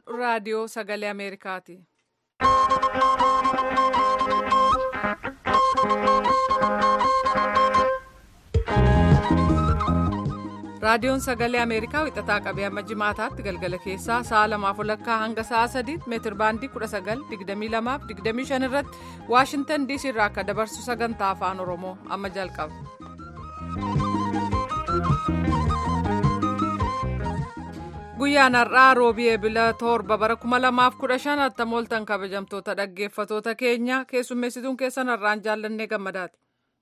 raadiyoo sagalee Ameerikaati. raadiyoon sagalee ameerikaa wixataa qabee amma jimaataatti galgala keessaa sa'a lamaaf walakkaa hanga sa'a sadiitti meetir baandii 1922 irratti waashintan diisii irraa akka dabarsu sagantaa afaan oromoo amma jalqaba. guyyaan har'aa roobii eebila torba bara 2015 attamooltan kabajamtoota dhaggeeffatoota keenya keessummeessituun keessan har'aan jaallannee gammadaati.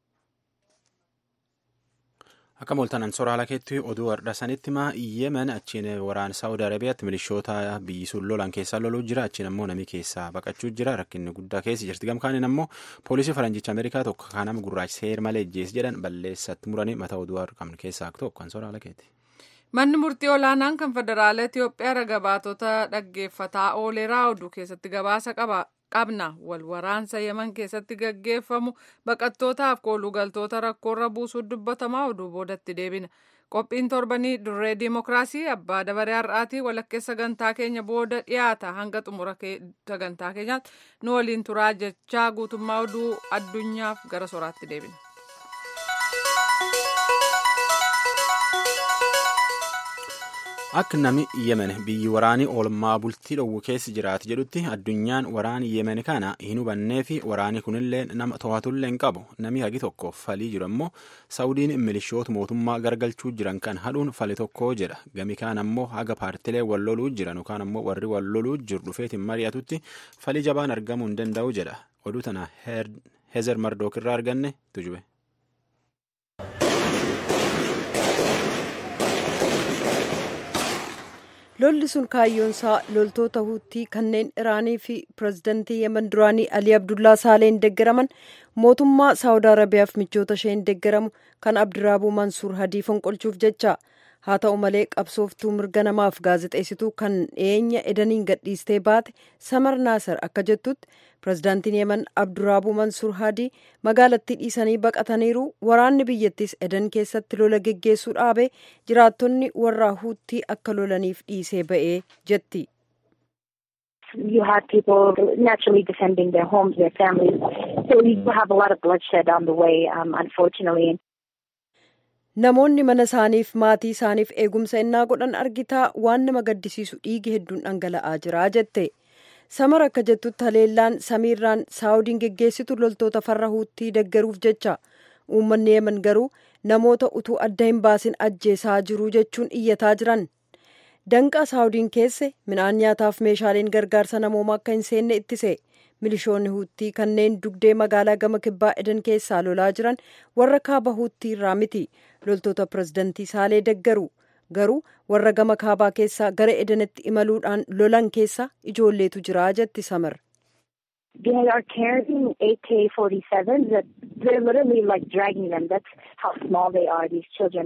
akka mooltanan soraala keetti oduu har'a sanitti maa yemen achiin waraana saawudi arabiyaatti milishoota biyyi sun lolan keessaa loluu jira achiin ammoo namni keessaa baqachuu jira rakkinni guddaa keessa jirti gamkaaniin ammoo poolisii faranjicha ameerikaa tokko kanama gurraacha seer malee ejjees jedhan balleessatti muranii mata oduu qabnu keessaa tokko kan soraala keetti. manni murtii olaanaan kan federaala itiyoophiyaa ragabaatota dhaggeeffataa ooleraa oduu keessatti gabaasa qaba. qabna wal waraansa yeman keessatti gaggeeffamu baqattootaaf koolugaltoota rakkoorra buusuu dubbatamaa oduu boodatti deebina qophiin torbanii dirree diimokiraasii abbaa dabaree har'aatii walakkeessa sagantaa keenya booda dhiyaata hanga xumura sagantaa keenyaatti nu waliin turaa jechaa guutummaa oduu addunyaaf gara soraatti deebina. akka namni yemen biyyi waraanii oolmaa bultii dhowwu keessa jiraatu jedhutti addunyaan waraani yemen kana hin hubannee fi waraani kunillee nama to'atullee hin qabu namni hagi tokko falii jiru ammoo saawudiin milishoota mootummaa gargalchuu jiran kan hadhuun fali tokko jedha gami kaan ammoo haga paartilee wal loluu jiran yookaan ammoo warri wal loluu jiru dhufeetiin mari'atutti falii jabaan argamuu hin danda'u jedha oduu tana heezer mardook irraa arganne tujube. lolli sun kaayyoonsaa loltoota huutii kanneen iraanii fi pirezidantii yemen duraanii alii abdullaa saaleen deeggaraman mootummaa saawud arabiyaaf michoota isheen deeggaramu kan abdiraabuu mansuur hadii fonqolchuuf jecha haa ta'u malee qabsooftuu mirga namaaf gaazexeessituu kan dhiyeenya edaniin gadhiistee baate samar naasar akka jettutti pirezidaantiin yemen abduraabuu mansuur hadii magaalattii dhiisanii baqataniiru waraanni biyyattis edan keessatti lola geggeessuu dhaabee jiraattonni warraa huutii akka lolaniif dhiisee ba'ee jetti. you had people naturally defending their homes, their families. So you have a lot of bloodshed on the way, um, unfortunately. Namoonni mana isaaniif maatii isaaniif eegumsa innaa godhan argitaa waan nama gaddisiisu dhiigi hedduun dhangala'aa jira jette. Samar akka jettutti haleellaan samiirraan saawudiin geggeessitu loltoota farra huutii deggeruuf jecha uummanni yemen garuu namoota utuu adda hin baasin ajjeesaa jiru jechuun iyyataa jiran. Danqaa saawudiin keesse midhaan nyaataaf meeshaaleen gargaarsa namoomaa akka hin seenne ittise. milishoonni huuttii kanneen dugdee magaalaa gama kibbaa edan keessaa lolaa jiran warra kaaba huuttii irraa miti loltoota pirezidantii saalee deggaru garuu warra gama kaabaa keessaa gara edanitti imaluudhaan lolan keessa ijoolleetu jira jetti samar. They are carrying AK-47s that they're literally like dragging them. That's how small they are, these children.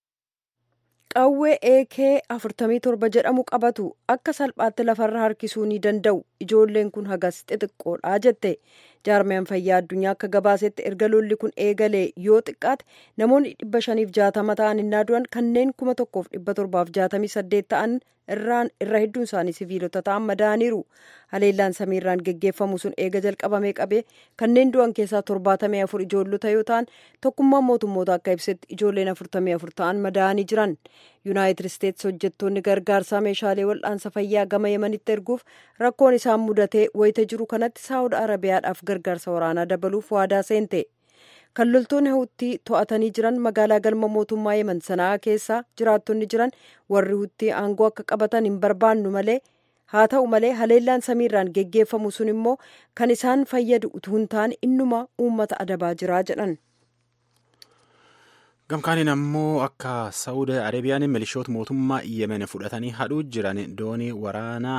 qawwee eekee afurtamii torba jedhamu qabatu akka salphaatti lafarra harkisuu ni danda'u ijoolleen kun hagas xixiqqoodha jette jaarmiyaan fayyaa addunyaa akka gabaasetti erga lolli kun eegalee yoo xiqqaate namoonni dhibba shaniif jaatama ta'an innaa du'an kanneen kuma tokkoof dhibba torbaaf jaatamii saddeet ta'an irraan irra hedduun isaanii siviilota ta'an madaaniiru haleellaan samiirraan geggeeffamu sun eega jalqabamee qabee kanneen du'an keessaa torbaatamii afur ijoollota yoo ta'an tokkummaan mootummoota akka ibsetti ijoolleen afurtamii afur ta'an madaanii jiran yuunaayitid isteetsi hojjettoonni gargaarsaa meeshaalee wal'aansa fayyaa gama yemanitti erguuf rakkoon isaan mudatee wayita jiru kanatti saawud arabiyaadhaaf gargaarsa waraanaa dabaluuf waadaa seente. kan loltoonni huuttii to'atanii jiran magaalaa galma mootummaa yemen sanaa keessaa jiraattonni jiran warri huuttii aangoo akka qabatan hin barbaannu malee haa ta'u malee haleellaan samiirraan geggeeffamu sun immoo kan isaan fayyadu utuu hin taane innuma uummata adabaa jiraa jedhan. gamkaaniin ammoo akka saawud arabiyaan milishoota mootummaa yemen fudhatanii hadhuu jiran doonii waraanaa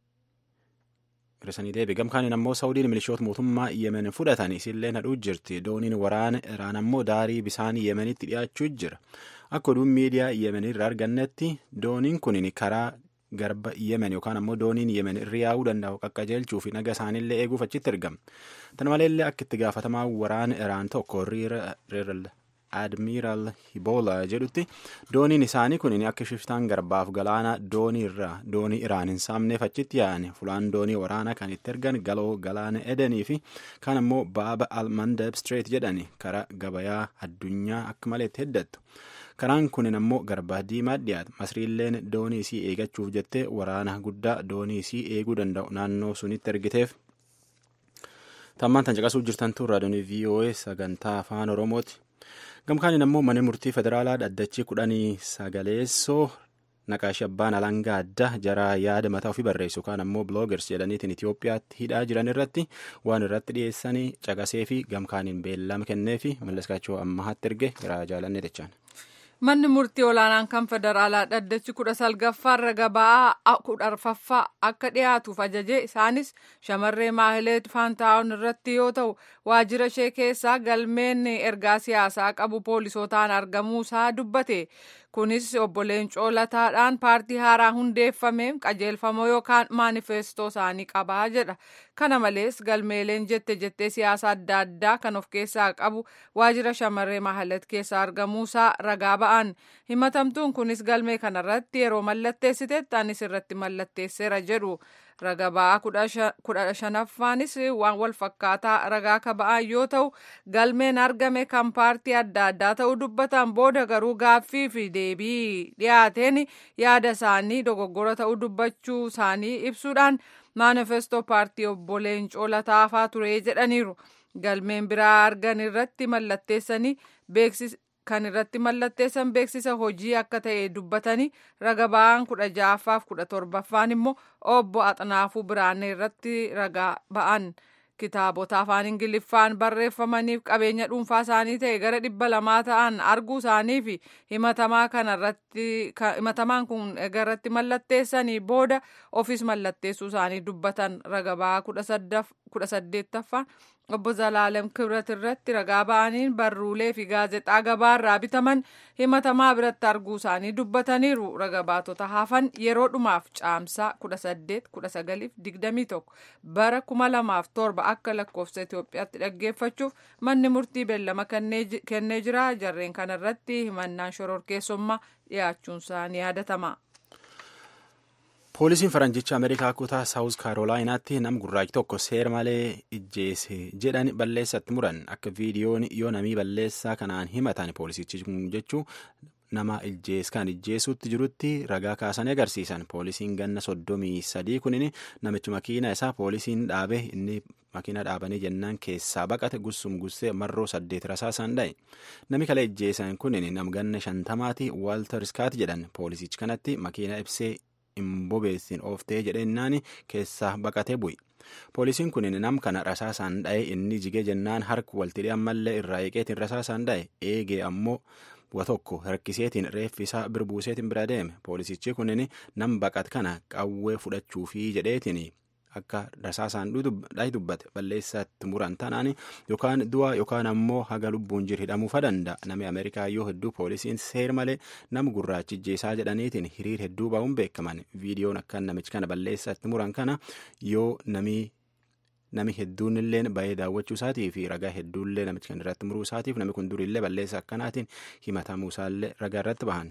hir'isanii deebi gamkaaniin ammoo saawudiin milishoota mootummaa yemen fudhatan isillee hadhuu jirti dooniin waraana iraan ammoo daarii bisaan yemenitti dhiyaachuu jira akka oduun miidiyaa yemen irraa argannetti dooniin kun karaa garba yemen yookaan ammoo dooniin yemen irra yaa'uu danda'u qaqqajeelchuu fi naga isaaniillee eeguuf achitti argama tana maleellee akka itti gaafatamaa waraana iraan tokko riira admiral hibola jedhutti dooniin isaanii kun akka shiftaan garbaaf galaana doonii irraa doonii iraan hin saamneef achitti yaa'an fulaan doonii waraanaa kan itti ergan galoo galaana edenii fi kan ammoo baaba almandab street jedhani karaa gabayaa addunyaa akka malee itti heddattu. karaan kunin ammoo garbaa diimaa dhiyaata masriilleen doonii isii eegachuuf jettee waraana guddaa doonii isii eeguu danda'u naannoo sunitti ergiteef tammaan tan caqasuu jirtan tun raadiyoonii voa sagantaa afaan oromooti gamkaaniin ammoo mana murtii federaalaa dhaddachi kudhanii sagaleessoo naqaashi abbaan alangaa adda jara yaada mataa ofii barreessu kaan ammoo bloogers jedhaniitiin itiyoophiyaatti hidhaa jiran irratti waan irratti dhiyeessanii caqasee fi gamkaaniin beellama kennee fi mallaskaachoo ammahaatti erge garaa jaalannee jechaan. Manni murtii olaanaan kan federaalaa dhaddachi kudha salgaffaa raga ba'aa kudha arfaffaa akka dhiyaatuuf ajaje isaanis shamarree maahileet faantaa'on irratti yoo ta'u waajjira ishee keessaa galmeen ergaa siyaasaa qabu poolisootaan argamuusaa dubbate. kunis obbo Leencoo Lataadhaan paartii haaraa hundeeffameen qajeelfamoo yookaan maanifeestoo isaanii qabaa jedha. Kana malees galmeeleen jette jettee siyaasa adda addaa kan of keessaa qabu waajjira shamarree mahalat keessaa argamuusaa ragaa ba'an. Himatamtuun kunis galmee kanarratti yeroo mallatteessitetti anis irratti mallatteesseera jedhu. raga ba'aa kudha shanaffaanis waan wal fakkaataa ragaa ka ba'an yoo ta'u galmeen argame kan paartii adda addaa ta'uu dubbatan booda garuu gaaffii fi deebii dhiyaateen yaada isaanii dogoggora ta'uu dubbachuu isaanii ibsuudhaan maanifestoo paartii obbo Leencoo Lataafaa ture jedhaniiru. Galmeen biraa argan irratti mallatteessanii beeksisa kan irratti mallatteessan beeksisa hojii akka ta'e dubbatanii raga ba'aan kudha ja'affaaf kudha torbaffaan immoo obbo Axnaafuu Biraanee irratti ragaa ba'an kitaabota afaan ingiliffaan barreeffamaniif qabeenya dhuunfaa isaanii ta'e gara dhibba lamaa ta'an arguu isaanii fi himatamaan kun irratti mallatteessanii booda ofis mallatteessuu isaanii dubbatan raga ba'aa kudha saddeettaffaan obbo Zalaalem Kibrat irratti ragaa ba'aniin barruulee fi gaazexaa gabaarraa bitaman himatamaa biratti arguu isaanii dubbataniiru. Raga baatota hafan yeroo dhumaaf caamsaa kudha saddeet kudha sagaliif digdamii tokko bara kuma lamaaf torba akka lakkoofsa Itoophiyaatti dhaggeeffachuuf manni murtii beellama kennee jira. Jarreen kanarratti himannaan shororkeessummaa dhiyaachuun isaanii yaadatama. poolisiin faranjicha ameerikaa kutaa saawus kaarolaayinaatti nam gurraachi tokko seera malee ijjeese jedhan balleessatti muran akka viidiyoon yoo namii balleessaa kanaan himatan poolisichi jechuu nama ijjees kan ijjeesuutti jirutti ragaa kaasanii agarsiisan poolisiin ganna soddomii sadii kunin namichi makiina isaa poolisiin dhaabe inni makiina dhaabanii jennaan keessaa baqate gussum gussee marroo saddeet rasaasaan dha'e nami kale ijjeesan kunin nam ganna shantamaati waaltar iskaat jedhan poolisichi kanatti makiina ibsee hin bobeessin ooftee jedhennaan keessaa baqatee bu'i. Poolisiin kun nam kana rasaasaan dha'e inni jigee jennaan harka waltidhee ammallee irraa eeqeetiin rasaasaan dha'e eegee ammoo wa tokko harkiseetiin reeffi isaa birbuuseetiin bira deeme poolisichi kunin nam baqat kana qawwee fudhachuufi jedheetiin akka rasaasaan dhahi dubbate balleessatti muran tanaan yookaan du'a yookaan ammoo haga lubbuun jiru hidhamuufa danda'a namni ameerikaa yoo hedduu poolisiin seer malee nama gurraachi ijjeesaa jedhaniitiin hiriir hedduu ba'uun beekaman viidiyoon akka namichi kana balleessatti muran kana yoo namii nami hedduun illee baay'ee daawwachuu isaatii fi ragaa hedduullee namichi kan irratti muruu isaatiif namni kun durillee balleessa akkanaatiin himatamuu isaallee ragaa irratti bahan.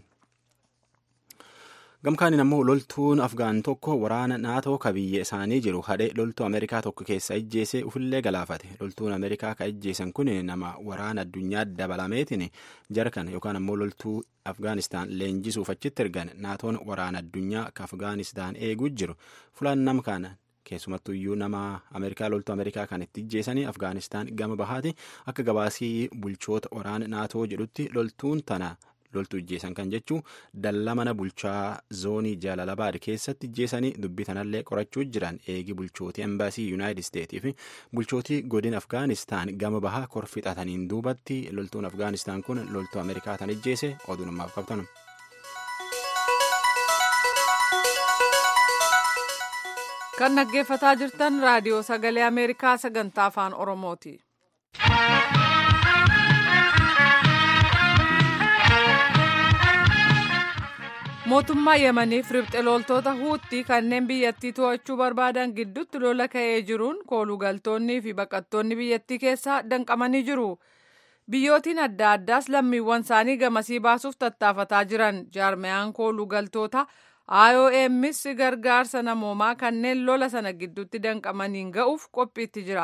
gamkaaniin ammoo loltuun afgaan tokko waraana naatoo ka biyya isaanii jiru hadhee loltuu ameerikaa tokko keessa ijjeesee ufillee galaafate loltuun ameerikaa ka ijjeesan kun nama waraana addunyaa dabalameetiin jarkan yookaan ammoo loltuu afgaanistaan leenjisuuf achitti ergan naatoon waraana addunyaa ka afgaanistaan eeguu jiru fulaan nam kana keessumattu iyyuu nama ameerikaa loltuu ameerikaa kan itti ijjeesanii afgaanistaan gama bahaati akka gabaasii bulchoota waraana naatoo jedhutti loltuun tana loltuu ijjeesan kan jechuu dallaa mana bulchaa zoonii jaalalabaad keessatti ijjeesanii dubbii tanallee qorachuu jiran eegi bulchootii embaasii yuunaayitid isteetii fi bulchootii godin afgaanistaan gama bahaa korfixataniin duubatti loltuun afgaanistaan kun loltuu ameerikaa tan ijjeese oduu namaaf qabtanu. kan dhaggeeffataa jirtan raadiyoo sagalee ameerikaa sagantaa afaan oromooti. mootummaa yemaniif ribxe loltoota huutii kanneen biyyattii to'achuu barbaadan gidduutti lola ka'ee jiruun koolugaltoonnii fi baqattoonni biyyattii keessaa danqamanii jiru. biyyootiin adda addaas lammiiwwan isaanii gamasii baasuuf tattaafataa jiran jaarmayaan kooluu galtoota IOMs gargaarsa namoomaa kanneen lola sana gidduutti danqamaniin ga'uuf qophiitti jira.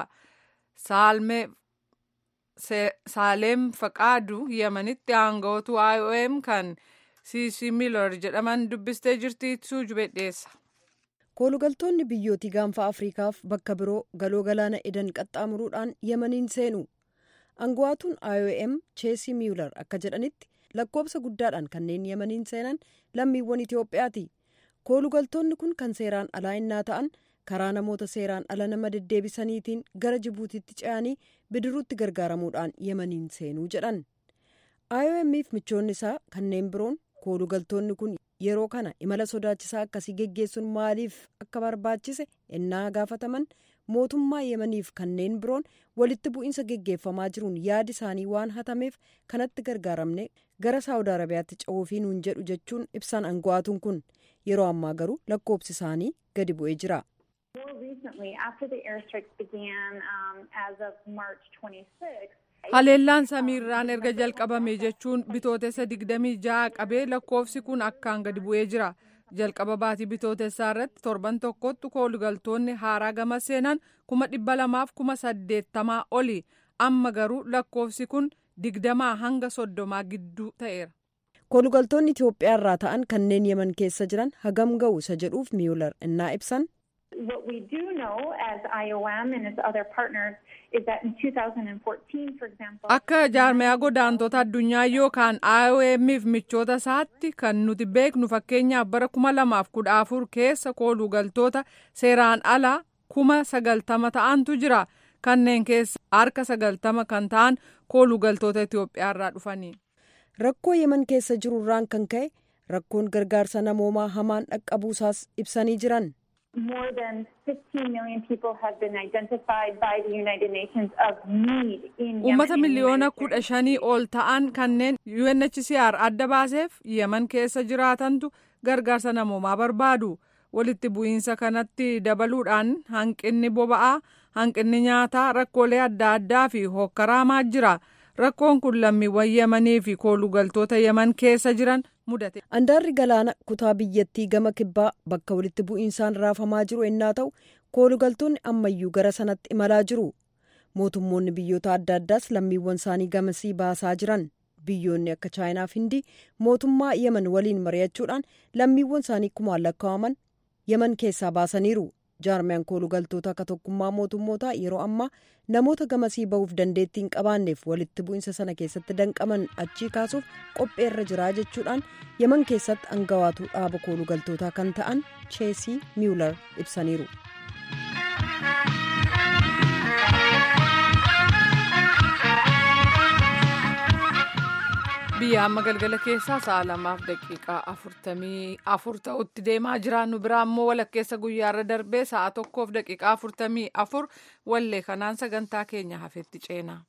Saaleem Faqaadu Yemenitti aanga'ootu IOM kan CC Miller jedhaman dubbistee jirti suujubee dhiyeessa. koolugaltoonni biyyootii gaanfa afriikaaf bakka biroo galoo galaana edan qaxxaamuruudhaan yemaniin seenu aangawaatuun iom cheesii miyular akka jedhanitti lakkoobsa guddaadhaan kanneen yemaniin seenan lammiiwwan itiyoophiyaati koolugaltoonni kun kan seeraan alaa innaa ta'an karaa namoota seeraan ala nama deddeebisaniitiin gara jibuutiitti ce'anii bidiruutti gargaaramuudhaan yemaniin seenuu jedhan iomf michoonni isaa kanneen biroon koolugaltoonni kun yeroo kana imala sodaachisaa akkasii geggeessuun maaliif akka barbaachise ennaa gaafataman mootummaa yemaniif kanneen biroon walitti bu'iinsa geggeeffamaa jiruun yaadi isaanii waan hatameef kanatti gargaaramne gara saawud arabiyaatti ce'uufii nuun jedhu jechuun ibsan aangawaatuun kun yeroo ammaa garuu lakkoobsi isaanii gadi bu'ee jira. haleellaan samiirraan erga jalqabame jechuun bitootessa 26 qabee lakkoofsi kun akkaan gadi bu'ee jira jalqaba baatii bitootessaa irratti torban tokkotti koolugaltoonni haaraa gama seenan kuma dhibba lamaaf kuma saddeettamaa oli amma garuu lakkoofsi kun digdamaa hanga soddomaa gidduu ta'eera. koolugaltoonni itiyoophiyaa irraa ta'an kanneen yeman keessa jiran hagam ga'u isa jedhuuf miyular innaa ibsan. What we do know as IOM and its other partners is that in 2014, for example. Akka jaarmayaa godaantota addunyaa yookaan IOMif michoota isaatti kan nuti beeknu fakkeenyaaf bara kuma lamaaf kudha afur keessa koolugaltoota seeraan alaa kuma sagaltama ta'antu jira. Kanneen keessa harka sagaltama kan ta'an koolugaltoota Itoophiyaa irraa dhufanii. Rakkoo yeman keessa jirurraan kan ka'e rakkoon gargaarsa namoomaa hamaan dhaqqabuusaas ibsanii jiran. More than 15 million people have been identified by the United Nations of need in Yemen. Uummata miliyoona kudha shanii ol ta'an kanneen UNHCR adda baaseef yeman keessa jiraatantu gargaarsa namoomaa barbaadu. Walitti bu'iinsa kanatti dabaluudhaan hanqinni boba'aa, hanqinni nyaataa, rakkoolee adda addaa fi hokkaraamaa jira. Rakkoon kun lammiiwwan yemanii fi koolugaltoota yeman keessa jiran mudate. Andaarri galaana kutaa biyyattii gama kibbaa bakka walitti bu'iinsaan raafamaa jiru ennaa ta'u koolugaltoonni ammayyuu gara sanatti imalaa jiru. Mootummoonni biyyoota adda addaas lammiiwwan isaanii gamasii baasaa jiran. Biyyoonni akka chaayinaa fi hindii mootummaa yeman waliin mari'achuudhaan lammiiwwan isaanii kumaan lakkaa'aman yeman keessaa baasaniiru. jaarmiyaan koolugaltoota akka tokkummaa mootummootaa yeroo ammaa namoota gamasii bahuuf dandeettii hin qabaanneef walitti bu'iinsa sana keessatti danqaman achii kaasuuf qopheerra jiraa jechuudhaan yeman keessatti aangawaatu dhaaba koolugaltootaa kan ta'an cheesii miyular ibsaniiru. biyya amma galgala keessaa sa'a lamaaf daqiiqaa afurtamii afur ta'utti deemaa jiraannu biraa immoo walakkeessa guyyaarra darbee sa'a tokkoof daqiiqaa afurtamii afur wallee kanaan sagantaa keenya hafetti ceena.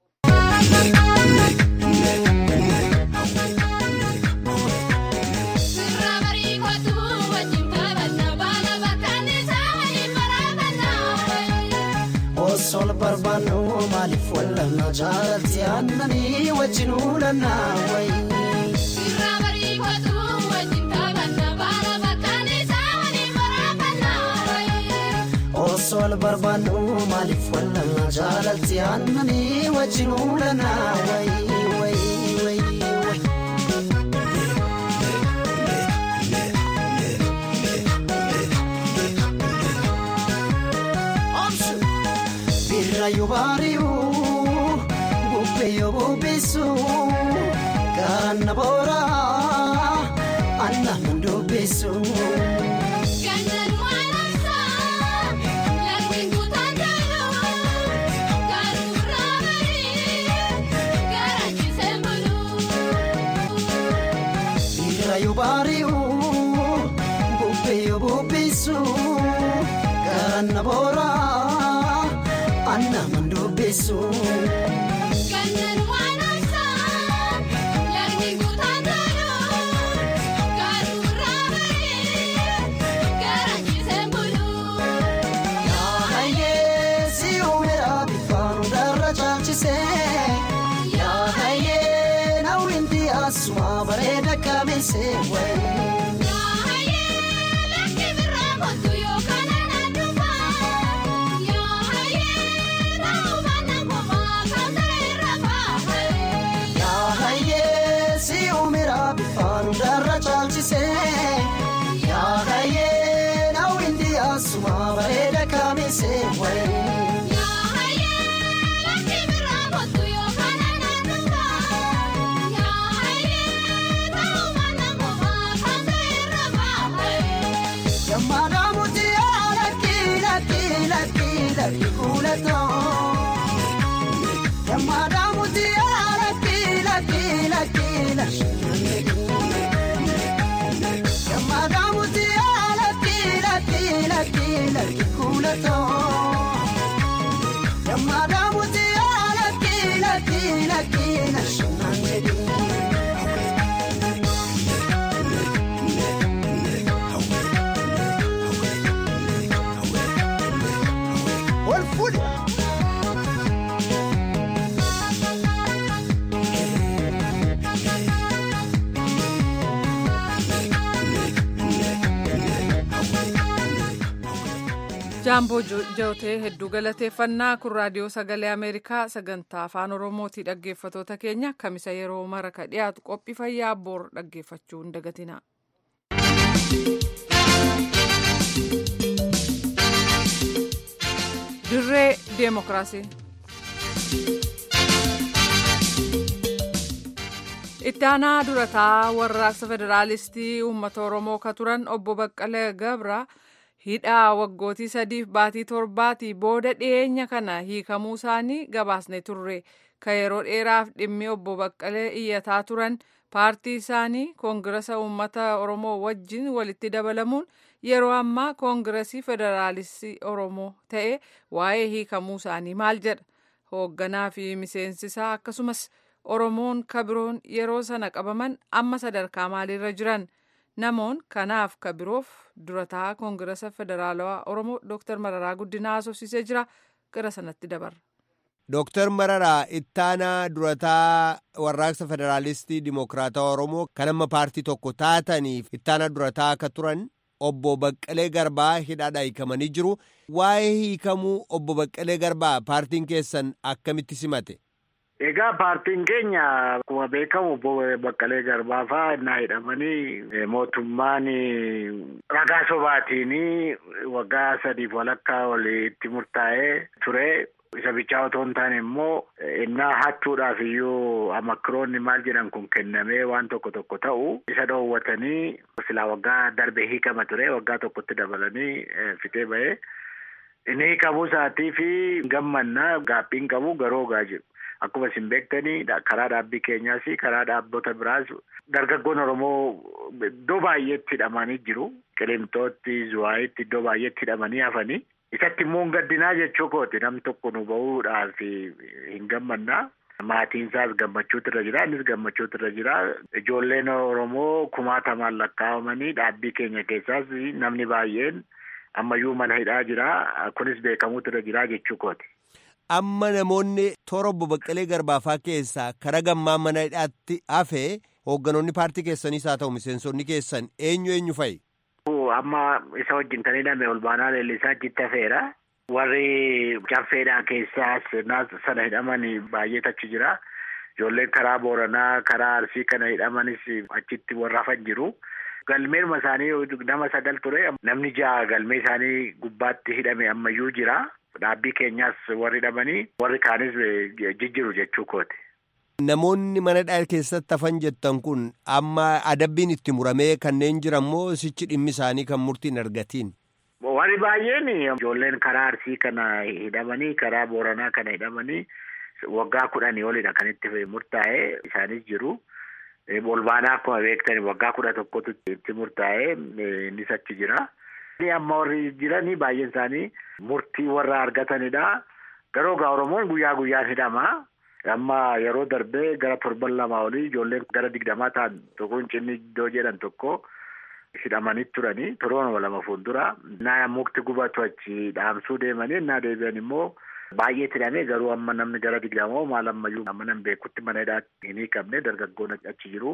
Osol barbaannu maaliif wallanna jaalatti aannanii wajjin uulanna wayi. Irraa barii kootu wajjin taphanna baala bakkaan isaa waliin baraafanna wayi. Osol barbaannu maaliif wallanna jaalatti aannanii wajjin uulanna wayi wayi wayi. Birraayuu baari'uu bubbeeyoo bubbeessuu ganna booraa anna mandubbeessuu. Gannaan maalamsaa lafti guutaan jaaluu garuu irraa barii garaachisee buluu. Birraayuu baari'uu bubbeeyoo bubbeessuu ganna booraa anna mandubbeessuu. Gannaan maalamsaa lafti guutaan jaaluu garuu irraa barii garaachisee buluu. Yaahayee si uumeera bifaan hundarra caalchisee kamise wayi. Yaahayee si umira bifaan darra caalchise. Yaahayee na windi asuma bareeda kamise wayi. Yammaadha muti lakki lakki lakki lakki kuulatoo. Yammaadha muti lakki lakki lakki lakki. Yammaadha muti lakki lakki lakki lakki kuulatoo. Yammaadha muti lakki lakki lakki lakki. Wal fuudhe. jaamboo jootee hedduu galateeffannaa kun raadiyoo sagalee ameerikaa sagantaa afaan oromootii dhaggeeffatoota keenya kamisa yeroo mara ka dhiyaatu qophii fayyaa boor dhaggeeffachuu hin dagatina. dirree deemokiraasii. itti aanaa durataa warraaqsa federaalistii uummata oromoo ka turan obbo baqqalee gabra hidhaa waggootii sadiif baatii torbaatii booda dhiyeenya kana hiikamuu isaanii gabaasne turre ka yeroo dheeraaf dhimmi obbo baqqalee iyyataa turan paartii isaanii koongirasa uummata oromoo wajjin walitti dabalamuun yeroo ammaa koongiresii federaalistii oromoo ta'e waa'ee hiikamuu isaanii maal jedha hoogganaa fi miseensisaa akkasumas oromoon kabiroon yeroo sana qabaman amma sadarkaa maaliirra jiran namoon kanaaf kabiroof durataa koongirasa federaalawaa oromoo dooktar mararaa guddinaa haasofsiisee jira gara sanatti dabarra. Dooktar Mararaa ittaanaa durataa warraaqsa federaalistii dimokiraataa Oromoo kan amma paartii tokko taataniif ittaanaa durataa akka turan obbo Baqqalee Garbaa hidhaadhaa hiikamanii jiru. Waa'ee hiikamuu obbo Baqqalee Garbaa paartiin keessan akkamitti simate? Egaa paartiin keenya akkuma beekamu obbo Baqqalee Garbaa fa'aa innaa hidhamanii mootummaan ragaa sobaatiin waggaa sadiif walakkaa walitti murtaa'ee ture. Isa bichaa otoo hin taane immoo innaa hattuudhaaf iyyuu amakkiroonni maal jedhan kun kennamee waan tokko tokko ta'u isa dhoowwatanii silaa waggaa darbe hiikama ture waggaa tokkotti dabalanii fitee ba'ee inni hiikamuu isaatii fi gammannaa gaaphiin qabu garoo gaa jiru. Akkuma isin beektanii karaa dhaabbii keenyaas karaa dhaabbota biraas dargaggoon Oromoo iddoo baay'eetti hidhamanii jiru. Qilinxootti, Zuwaayitti iddoo baay'eetti hidhamanii hafanii. Isatti immoo gaddinaa jechuu kooti nam tokko nu bahuudhaaf hin gammannaa. Maatiin isaas gammachuutu irra jira. Innis gammachuutu irra jira. Ijoolleen Oromoo kumaatamaan lakkaa'amanii dhaabbii keenya keessaas namni baay'een ammayyuu mana hidhaa jira. Kunis beekamuutu irra jira jechuu kooti. Amma namoonni toora obbo Baqqalee Garbaafaa keessaa karaa gammaa mana hidhaatti hafee hoogganoonni paartii keessaniis haa ta'u miseensonni keessan eenyu eenyu fa'i? Amma isa wajjin kan hidhame olbaanaa leellisaa achitti hafeera. Warri caffeedhaa keessaas sana hidhaman baay'eetu achi jira. Ijoolleen karaa Booranaa, karaa Arsii kana hidhamanis achitti warra hafan jiru. Galmeeruma isaanii nama sagal ture. Namni ja'a galmee isaanii gubbaatti hidhame ammayyuu jira. Dhaabbii keenyaas warri hidhamanii warri kaanis jijjiru jechuu kooti. Namoonni mana hidhaa keessatti hafan jettan kun amma adabbiin itti muramee kanneen jiran moo sichi dhimmi isaanii kan murtiin argatiin? Warri baay'een ijoolleen karaa Arsii kana hidhamanii karaa Booranaa kana hidhamanii waggaa kudhanii olidha kan itti murtaa'e isaanis jiru. Olbaanaa akkuma beektan waggaa kudha tokkotu itti murtaa'e innis achi jira. Amma warri jiranii baay'een isaanii murtii warra argatanidha. Garuu gaa Oromoon guyyaa guyyaan hidhama. Amma yeroo darbee gara torban lamaa olii ijoolleen gara digdamaa ta'an tokkoon cinni iddoo jedhan tokko hidhamanii turanii torban lama fuuldura. Naa mukti gubatu achi dhaamsuu deemanii naa deebi'an immoo baay'eetti hidhamee garuu amma namni gara digdamaa maal ammayyuu amma nan beekutti mana hidhaatti hin hiikamne dargaggoon achi jiru.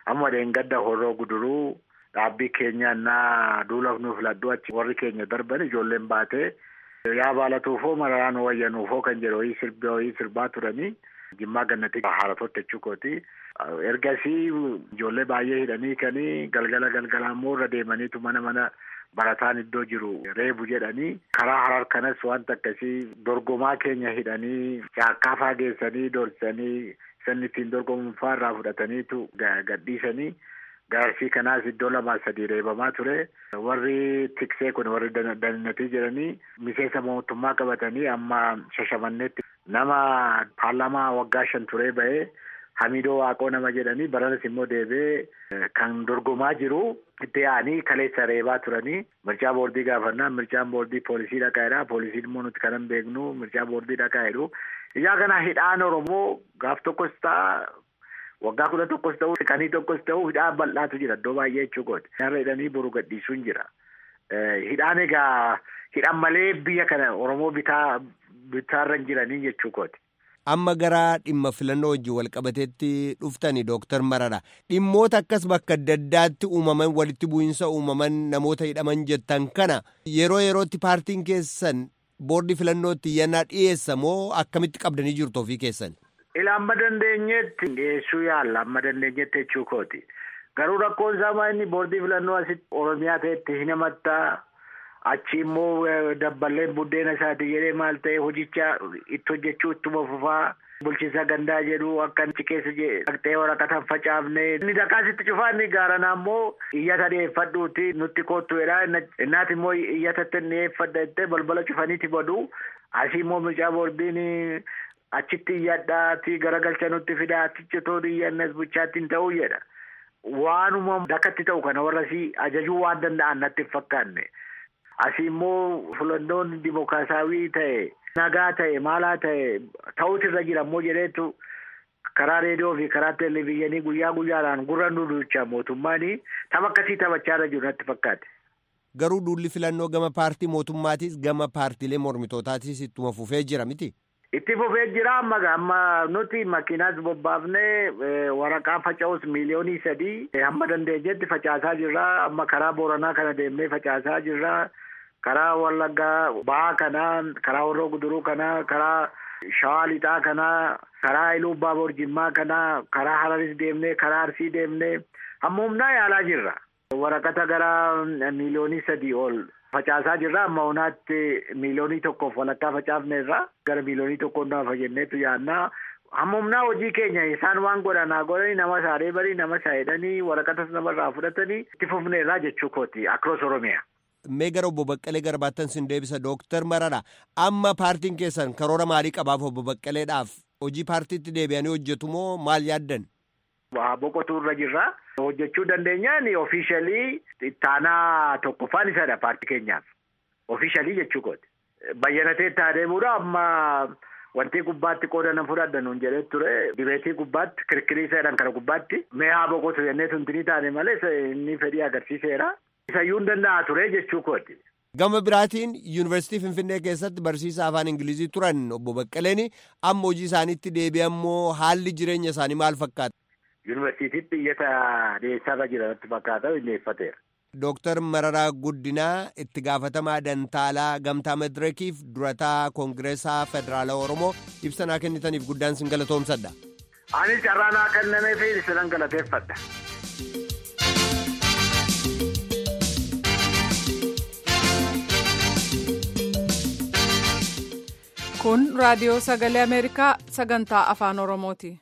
amma dheengadda horroo guduruu dhaabbii keenya naa duulaaf nuuf laddu achi warri keenya darban ijoolleen baatee yaa baalatuufoo mararaan wayyanuufoo kan jedhu wayii sirbi wayii sirbaa turanii jimmaa gannatti haaratotti jechuukooti. Ergasii ijoollee baay'ee hidhanii kanii galgala galgala immoo irra deemaniitu mana mana barataan iddoo jiru reebu jedhanii karaa harar kanas wanta akkasii dorgomaa keenya hidhanii caakkaa faageessanii dorsanii sanni ittiin dorgomuun irraa fudhataniitu gadhiisanii gaarsii kanaas iddoo lamaa sadii reebamaa ture warri tiksee kun warri dannatii jedhanii miseensa mootummaa qabatanii amma shashamannetti nama paarlaamaa waggaa shan turee ba'ee Hamidoo Waaqoo nama jedhanii baranas immoo deebi'ee kan dorgomaa jiru itti yaa'anii kaleessa reebaa turanii mircaa boordii gaafannaa mircaan boordii poolisii dhaqaa'edha poolisiin immoo nuti kanan beeknu mircaa boordii dhaqaa'edhu ijaa kana hidhaan oromoo gaaf tokkos ta'a waggaa kudha tokkos ta'u siqanii tokkos ta'u hidhaan bal'aatu jira iddoo baay'ee jechuukooti. Narra hidhanii boru gadhiisuun jira. Hidhaan egaa hidhan malee biyya kana oromoo bitaa bitaarra hin jiranii jechuukooti. amma gara dhimma filannoo wajjin walqabateetti dhuftani dooktar Marara dhimmoota akkas bakka adda addaatti uumaman walitti bu'iinsa uumaman namoota hidhaman jettan kana yeroo yerootti paartiin keessan boordii filannootti iyyannaa dhiyeessa moo akkamitti qabdanii jirtu ofii keessan. Ila amma dandeenyetti dhiyeessuu yaalla amma dandeenyetti jechuu kooti garuu rakkoon isaa inni boordii filannoo asitti oromiyaa ta'etti hin himattaa. achi immoo dabballeen buddeena isaati jedhee maal ta'e hojicha itti hojjechuu ittuma fufaa bulchiinsa gandaa jedhu akka achi keessa dhaqxee waraqata hin facaafne inni daqaasitti cufaa inni gaaranaa immoo iyyata dhiyeeffadhuuti nutti koottu jedha innaati immoo iyyatatti dhiyeeffadha jettee balbala cufaniiti badu asii immoo mircaa boordiin achitti iyyadhaati garagalcha nutti fidaa achitti toon iyyannas bulchaatti hin ta'uu jedha waanuma dakatti ta'u kana warra si ajajuu waan danda'an natti hin fakkaanne. Asii immoo filannoon dimokiraasaawii ta'e nagaa ta'e maalaa ta'e ta'utu irra jira immoo jedheetu karaa reediyoo fi karaa televezyiinii guyyaa guyyaadhaan gurra nu duucha mootummaan tapha akkasii taphachaa irra jiru natti fakkaate. Garuu duulli filannoo gama paartii mootummaatis gama paartiilee mormitootaatis ittuma fufee jira miti. Itti fufee jira amma amma nuti makiinaas bobbaafnee waraqaa faca'us miiliyoonii sadii hamma dandeenyetti facaasaa jirra amma karaa booranaa kana deemnee facaasaa jirra. karaa wallaggaa ba'aa kanaa karaa warroo guduruu kanaa karaa shawaa lixaa kanaa karaa iluu baaboor jimmaa kanaa karaa hararis deemnee karaa arsii deemnee hamma humnaa yaalaa jirra. waraqata gara miiliyoonii sadii ol facaasaa jirra amma hunaatti miiliyoonii tokkoof walakkaa facaafneerra gara miiliyoonii tokkoon nama fayyadneetu yaannaa. hamma humnaa hojii keenya isaan waan godhanaa godhanii nama saaree barii nama saayidhanii waraqatas namarraa fudhatanii itti fufneerraa jechuu kooti akroos oromiyaa. mee gara obbo Baqqalee garbaattan sin deebisa dooktar Marara amma paartiin keessan karoora maalii qabaaf obbo Baqqaleedhaaf hojii paartiitti deebi'anii hojjetu moo maal yaaddan? Boqotuu irra jirra. Hojjechuu dandeenyaan ofiishalii ittaanaa tokkoffaan isadha paartii keenyaaf. Ofiishalii jechuu kooti. Bayyanatee itti adeemuudha amma wanti gubbaatti qooda nan fudhadha nuun jedhee ture dibeetii gubbaatti kirkirii seedhan kana gubbaatti mee haa boqotu jennee tuntinii taane malee inni fedhii agarsiiseera. Isayyuu hin danda'a ture jechuu kooti. Gama biraatiin yuunivarsiitii Finfinnee keessatti barsiisaa afaan Ingilizii turan obbo Baqqaleen amma hojii isaaniitti deebi'ammoo haalli jireenya isaanii maal fakkaata? Yuunivarsiitiitti iyyata dhiyeessaarra jira natti fakkaata dhiyeeffateera. Dooktar Mararaa Guddinaa itti gaafatamaa Dantaalaa Gamtaa Madireekiif durataa Koongireesaa Federaalaa Oromoo ibsanaa kennitaniif guddaan sin galatoomsadha. Anis carraanaa kennamee fi isinan galateeffadha. Kun raadiyoo sagalee Ameerikaa sagantaa afaan Oromooti.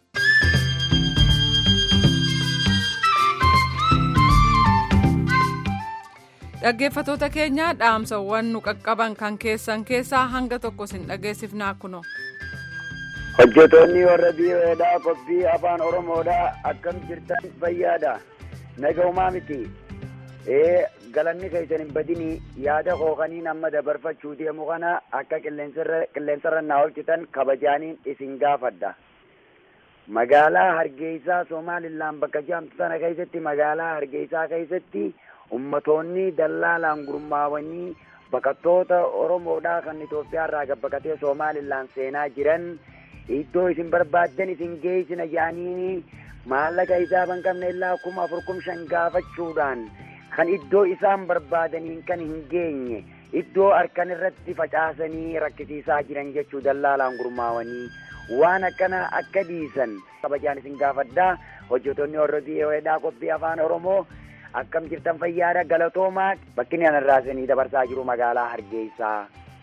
Dhaggeeffatoota keenya dhaamsawwan nu qaqqaban kan keessan keessaa hanga tokko sin dhageessifnaa kuno. Hojjetoonni warra biyyoodhaa qophii afaan Oromoodhaa akkam jirtan fayyaadha. Nagaumaa miti. Ee galanni keessan hin badini yaada kookaniin amma dabarfachuu deemu kana akka qilleensarra naa oolchitan kabajaaniin isin gaafadha. Magaalaa Hargeysaa Somaalilaan bakka jaamtu sana keessatti magaalaa Hargeysaa keessatti ummatoonni dallaalaan gurmaawanii baqattoota Oromoodhaa kan Itoophiyaa irraa gabbaqatee Somaalilaan seenaa jiran iddoo isin barbaaddan isin geessina jedhanii maallaqa hisaaban qabne illaa kuma afur kum shan gaafachuudhaan kan iddoo isaan barbaadaniin kan hin geenye iddoo harkan irratti facaasanii rakkisiisaa jiran jechuu dallaalaan gurmaawanii waan akkana akka dhiisan kabajaan isin gaafadhaa hojjettoonni warra biyyoodhaa qophii afaan oromoo akkam jirtan fayyaadha galatoomaa bakki anarraasanii dabarsaa jiru magaalaa hargeysaa.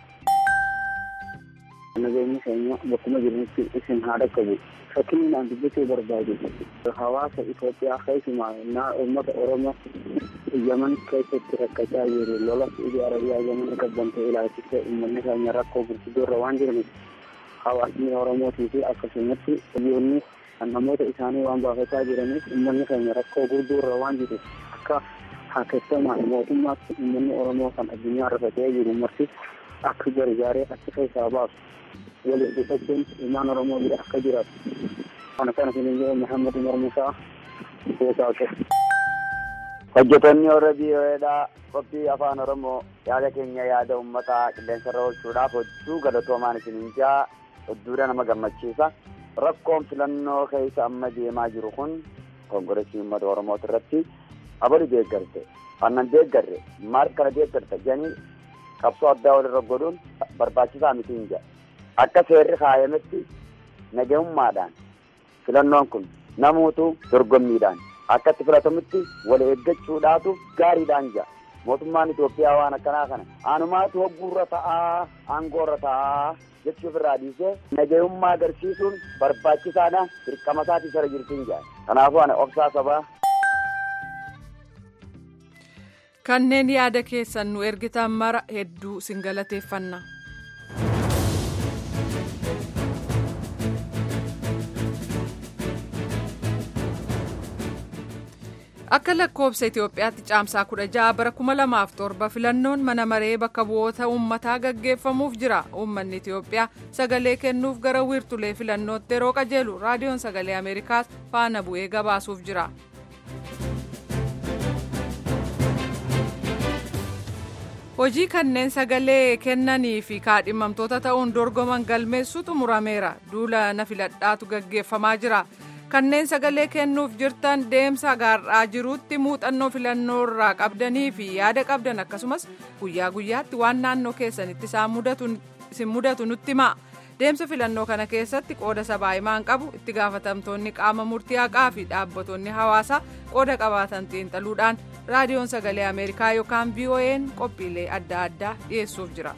nageenyi keenya bakkuma jiranitti isin haa dhaqqabu fakkiin aan dubbachuu barbaadu hawaasa Itoophiyaa keessumaa naa uummata Oromoo Yaman keessatti rakkachaa jiru lola Saudi Arabiyaa Yaman qabbante ilaalchise uummanni keenya rakkoo gurguddoo irra waan jiraniif hawaasni Oromootii fi akkasumatti biyyoonni namoota isaanii waan baafataa jiraniif uummanni keenya rakkoo gurguddoo irra waan jiru akka haakeffamaan mootummaatti uummanni Oromoo kan addunyaa rafatee jiru marti akka gargaaree achi keessaa baasu waliin dhufachuun ilmaan Oromoo bira akka jiraatu. Kana kana kan jedhu Muhammad Umar Musaa Goosaaqe. Hojjettoonni warra biyyoodhaa qophii afaan Oromoo yaada keenya yaada uummataa qilleensarra oolchuudhaaf hojjuu galatoomaan isiniin jaa hedduudha nama gammachiisa. Rakkoon filannoo keessa amma deemaa jiru kun konkolaachisaa uummata Oromooti irratti abali deeggarte. Annan deeggarre maal kana deeggarte janii qabsoo addaa walirra godhuun barbaachisaa miti hin jedha. Akka seerri kaayametti nagahummaadhaan filannoon kun namuutu dorgommiidhaan akka itti filatamutti wal eeggachuudhaatu gaariidhaan jira. Mootummaan Itoophiyaa waan akkanaa kana anumaatu hogguurra ta'aa aangoorra ta'aa jechuuf irraa dhiisee nagahummaa agarsiisuun barbaachisaadha dirqama isaatii sara jirtiin jira. Kanaafuu ana obsaa sabaa kanneen yaada keessan nu ergitan mara hedduu sin galateeffanna. akka lakkoobsa itiyoophiyaatti caamsaa kudha ja'a bara kuma lamaaf torba filannoon mana maree bakka bu'oota uummataa gaggeeffamuuf jira uummanni itiyoophiyaa sagalee kennuuf gara wiirtulee filannootti yeroo qajeelu raadiyoon sagalee ameerikaas faana bu'ee gabaasuuf jira. hojii kanneen sagalee kennanii fi kaadhimamtoota ta'uun dorgoman galmeessuutu murameera duula na filadhaatu gaggeeffamaa jira. kanneen sagalee kennuuf jirtan deemsa gaarraa jiruutti muuxannoo filannoo irraa qabdanii fi yaada qabdan akkasumas guyyaa guyyaatti waan naannoo keessanitti isin mudatu nutti himaa deemsa filannoo kana keessatti qooda sabaa himaan qabu itti gaafatamtoonni qaama murtii haqaa fi dhaabbattoonni hawaasaa qooda qabaatan xiinxaluudhaan raadiyoon sagalee ameerikaa yookaan vo'n qophiilee adda addaa dhiyeessuuf jira.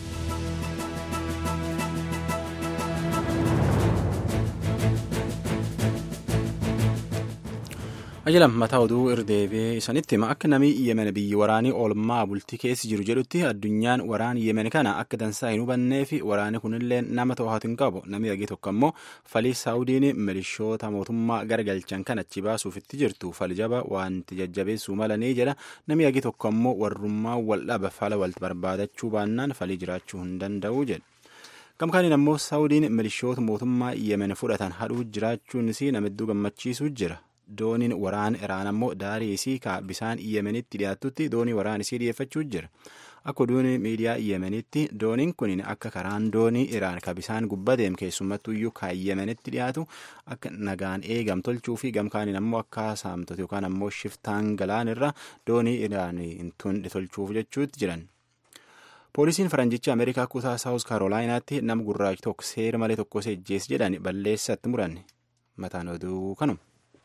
ajalam mataa oduu irdeebee isanitti hima akka namni yemen biyyi waraanii oolmaa bultii keessa jiru jedhutti addunyaan waraan yemen kana akka dansaa hin hubannee fi waraani kunillee nama to'atu hin qabu namni dhagee tokko immoo falii saawudiin milishoota mootummaa garagalchan kan achi baasuuf itti jirtu fali jaba wanti jajjabeessuu malanii jedha namni dhagee tokko immoo warrummaa wal dhaba fala wal barbaadachuu baannaan falii jiraachuu hin danda'u jedha. gamkaaniin ammoo saawudiin milishoota mootummaa yemen fudhatan hadhuu jiraachuun isii namidduu gammachiisuu jira. dooniin waraan iraan ammoo daarii isii ka bisaan yemenitti dhiyaatutti doonii waraan isii dhiyeeffachuu jira akka oduun miidiyaa yemenitti dooniin kun akka karaan doonii iraan ka bisaan gubbadeem keessumattuyyuu ka yemenitti dhiyaatu akka nagaan eegam tolchuu fi gamkaaniin ammoo akka saamtota yookaan ammoo shiftaan galaan irra doonii iraan hin tolchuuf jechuutti jiran. poolisiin faranjicha ameerikaa kutaa saawus kaarolaayinaatti nama gurraachi tokko seera malee tokko seejjees jedhan balleessatti muranne mataan oduu kanuma.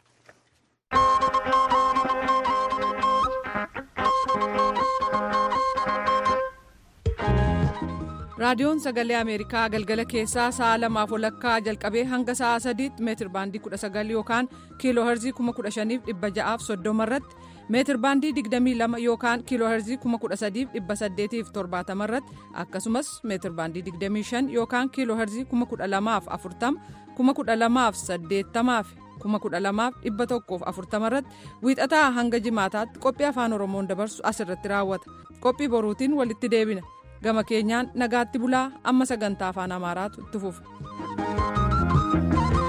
raadiyoon sagalee ameerikaa galgala keessaa sa'a lamaaf walakkaa jalqabee hanga sa'a sadiitti meetir baandii 19 yookaan kiiloo herzii 15630 irratti meetir baandii 22 yookaan kiiloo herzii 13870 irratti akkasumas meetir baandii 25 yookaan kiiloo herzii 12040 12080 kuma kudha lamaaf dhibba tokkoof afurtama irratti wiixataa hanga jimaataatti qophii afaan oromoon dabarsu asirratti raawwata qophii boruutiin walitti deebina gama keenyaan nagaatti bulaa amma sagantaa afaan amaaraatu itti fufa.